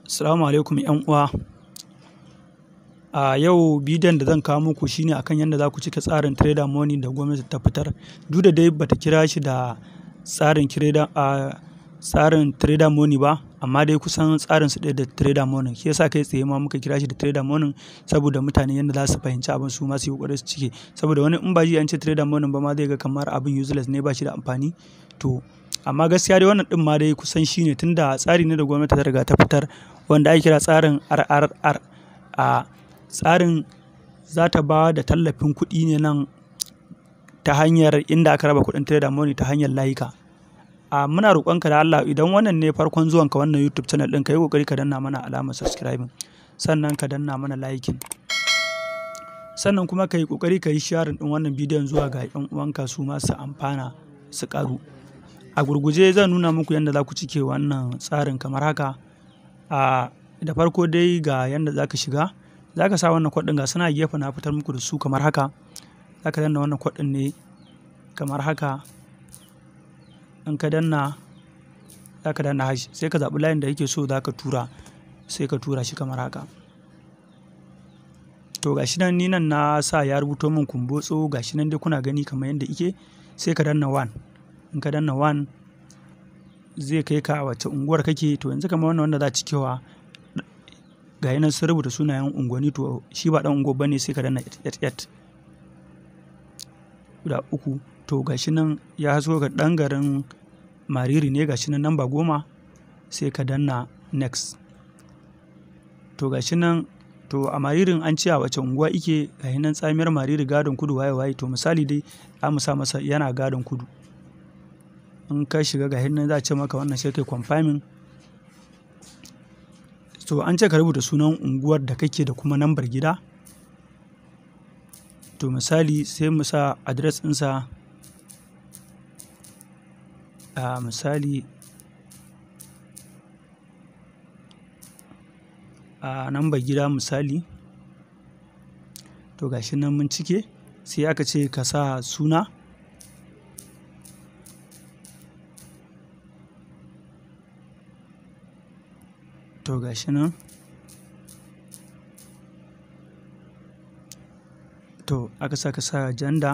Assalamu alaikum ‘yan uwa. A yau bidiyon da zan kawo muku shine akan yadda za ku cike tsarin trader money da gwamnati ta fitar. Duk da dai bata kira shi da tsarin trader a tsarin trader money ba, amma dai kusan tsarin su ɗaya da trader money. Shi yasa kai tsaye ma muka kira shi da trader money saboda mutane yadda za su fahimci abin su ma su yi ƙoƙari su cike. Saboda wani in ba ji an ce trader money ba ma zai ga kamar abin useless ne ba shi da amfani. To amma gaskiya dai wannan ɗin ma dai kusan shi ne tunda tsari ne da gwamnati ta riga ta fitar wanda ake kira tsarin RRR. A tsarin za ta ba da tallafin kuɗi ne nan ta hanyar inda aka raba kuɗin trader money ta hanyar layuka. A muna roƙonka da Allah idan wannan ne farkon zuwanka wannan YouTube channel ɗin ka yi ƙoƙari ka danna mana alamar subscribing sannan ka danna mana liking. Sannan kuma ka yi ƙoƙari ka yi sharing ɗin wannan bidiyon zuwa ga ‘yan uwanka su ma su amfana su ƙaru. A gurguje zan nuna muku yadda za ku cike wannan tsarin kamar haka. A da farko dai ga yadda za ka shiga, za ka sa wannan code ɗin ga suna gefe na fitar muku da su kamar haka. Za ka danna wannan code ɗin ne kamar haka. In ka danna za ka danna hash sai ka zaɓi layin da kake so za ka tura sai ka tura shi kamar haka. To ga shi nan ni nan na sa ya rubuto min kumbotso ga shi nan dai kuna gani kamar yadda ike sai ka danna one. In ka danna one zai kai ka a wace unguwar kake to yanzu kamar wannan wanda za cikewa ga nan sun rubuta sunayen unguwanni to shi ba ɗan unguwar bane sai ka danna 88 guda uku to ga shi nan ya hasko ga ɗan garin mariri ne ga shi nan namba goma sai ka danna next to ga shi nan to a maririn an ce a wace unguwa ike ga nan tsamiyar mariri gadon kudu waye waye to misali dai za mu sa masa yana gadon kudu in ka shiga ga nan za a ce maka wannan sai kai confirming to an ce ka rubuta sunan unguwar da kake da kuma nambar gida to misali sai mu sa address ɗinsa a misali a nambar gida misali to gashi nan mun cike sai aka ce ka sa suna to gashi nan to aka sa ka sa janda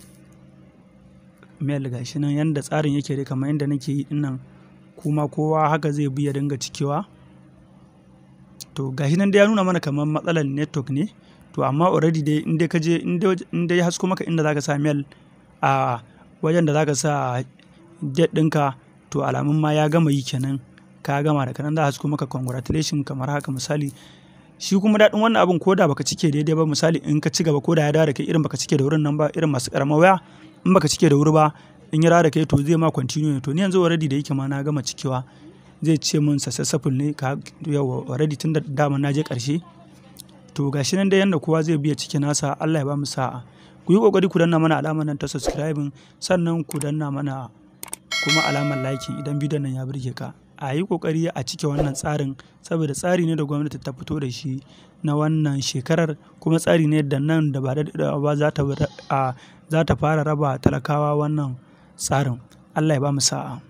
mail gashi nan yanda tsarin yake dai kamar yadda nake yi dinnan kuma kowa haka zai bi ya dinga cikewa to gashi nan dai ya nuna mana kamar matsalar network ne to amma already dai in dai ka je in dai ya hasko maka inda zaka sa mail a wajen da zaka sa date ɗinka to alamun ma ya gama yi kenan ka gama da kanan za a hasko maka congratulation kamar haka misali shi kuma daɗin wannan abin ko da baka cike daidai ba misali in ka ci gaba ko da ya dawo da kai irin baka cike da wurin nan ba irin masu ƙaramar waya in baka cike da wuri ba in ya dawo da kai to zai ma continue ne to ni yanzu already da yake ma na gama cikewa zai ce min successful ne ka yawa already tun da dama na je ƙarshe to gashi nan dai yanda kowa zai biya cike nasa Allah ya ba mu sa'a ku yi kokari ku danna mana alamar nan ta subscribing sannan ku danna mana kuma alamar liking idan bidiyon nan ya burge ka a yi kokari a cike wannan tsarin saboda tsari ne da gwamnati ta fito da shi na wannan shekarar kuma tsari ne da nan da ba da ba za ta fara raba talakawa wannan tsarin Allah ya ba mu sa'a